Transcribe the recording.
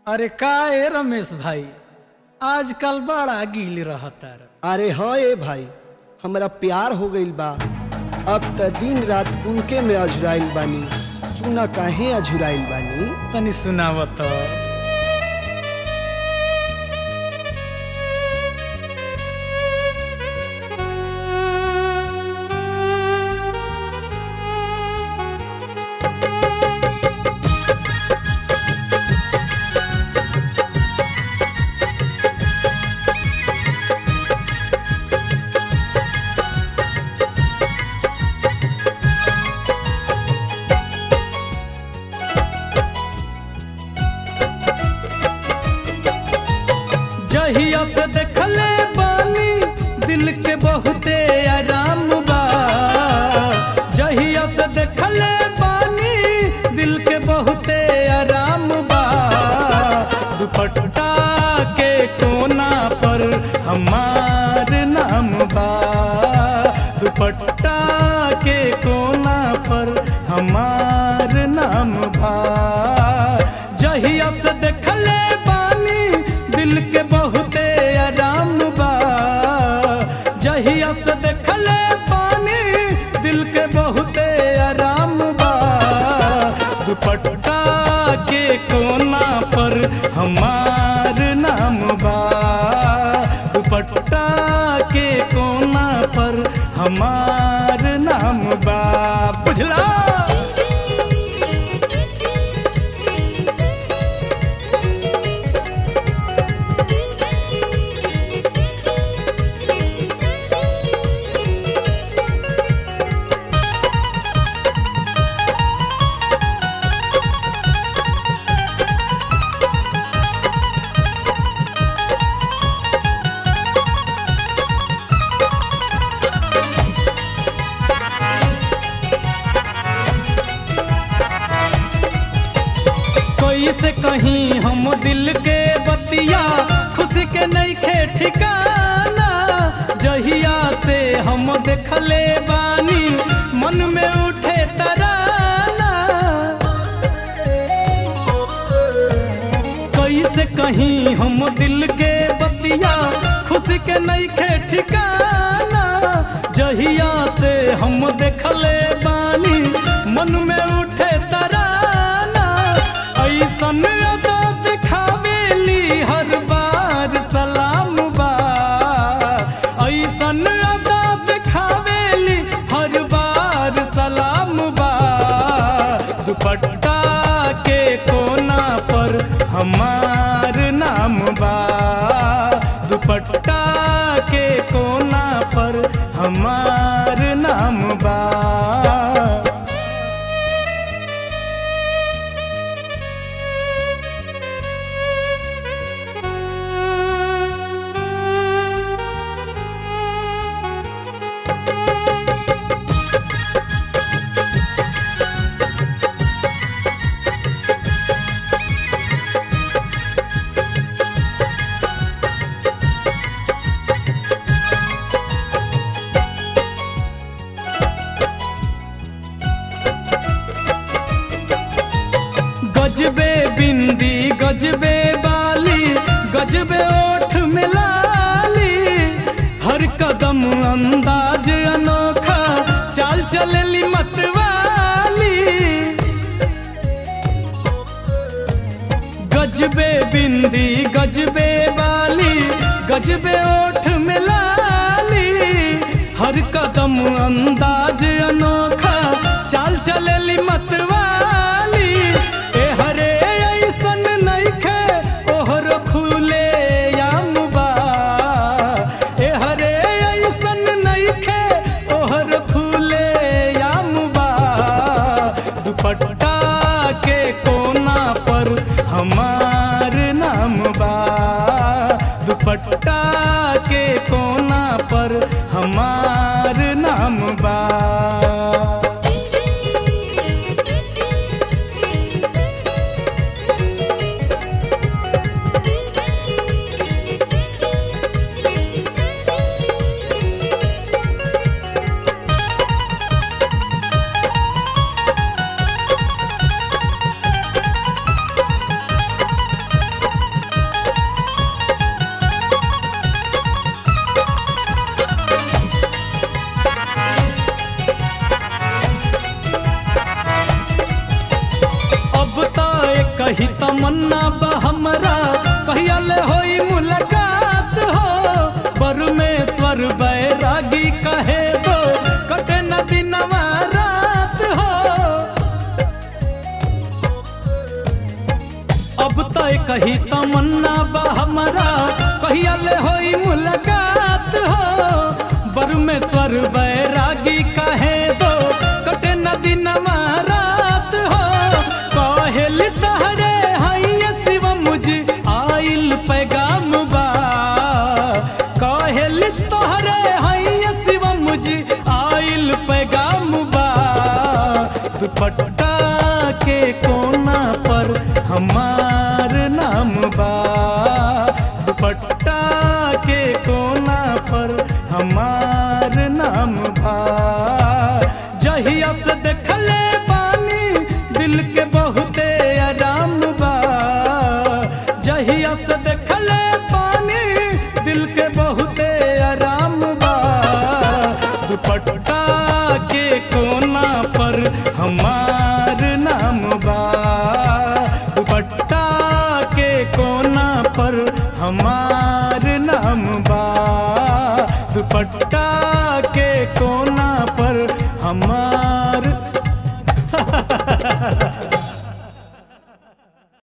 अरे का ए रमेश भाई आजकल बड़ा गील रहता अरे हाँ ए भाई हमरा प्यार हो गइल बा अब त दिन रात उनके में अझुराइल बानी सुना काहे अझुराइल बानी तनी सुनावत जहिया से देखले बानी दिल के बहुते आराम बा जहिया से देखले बानी दिल के बहुते आराम बा दुपट्टा के कोना पर हमार नाम बा दुपट्टा के कोना पर हमार नाम बा जहिया से देखले बानी दिल के बहुते आराम बा जहिया से देखले पानी दिल के बहुते आराम बा दुपट्टा के कोना पर हमार नाम बा दुपट्टा के कोना पर हमार नाम बा बुझला कैसे कहीं हम दिल के बतिया खुशी के नहीं खे ठिकाना जहिया से हम देखले बानी मन में उठे तराना कैसे कहीं हम दिल के बतिया खुशी के नहीं खे ठिकाना जहिया से हम देखले बानी मन में उठे तराना ऐसन अदा दिखावेली हर बार सलाम बा ऐसन अदा दिखावेली हर बार सलाम बा दुपट्टा के कोना पर हमार नाम बा दुपट्टा के कोना पर हमार नाम बा गजबे बिंदी गजबे बाली गजबे ओठ मिलाली हर कदम अंदाज अनोखा चाल चलेली मतवाली गजबे बिंदी गजबे बाली गजबे ओठ मिलाली हर कदम अंदाज अनोखा चाल चलेली मतवाली ए हरे ऐसन नइखे ओहर खुले याम बा ए हरे ऐसन नइखे ओहर खुले याम बा दुपट्टा के कोना पर हमार नाम बा दुपट्टा के कोना पर हमार नाम बा तमन्ना बा हमरा कहिया ले होई मुलाकात हो परमेश्वर बैरागी कहे दो कटे न दिनवा रात हो अब तय कही तमन्ना बा हमरा कहिया ले होई मुलाकात हो परमेश्वर बैरागी कहे दो कटे न दिनवा रात हो कहेल तहरे हैया शिव मुझे आइल पैगाम बा कहेल तोहरे हैया शिव मुझे आइल पैगाम बा दुपट्टा के कोना पर हमार नाम बा दुपट्टा के कोना पर हमार नाम बा जहिया से देखले पानी दिल के बहुते आराम बा जहिया से देखले पानी दिल के बहुते आराम बा दुपट्टा के कोना पर हमार नाम बा दुपट्टा के कोना पर हमार नाम बा दुपट्टा के कोना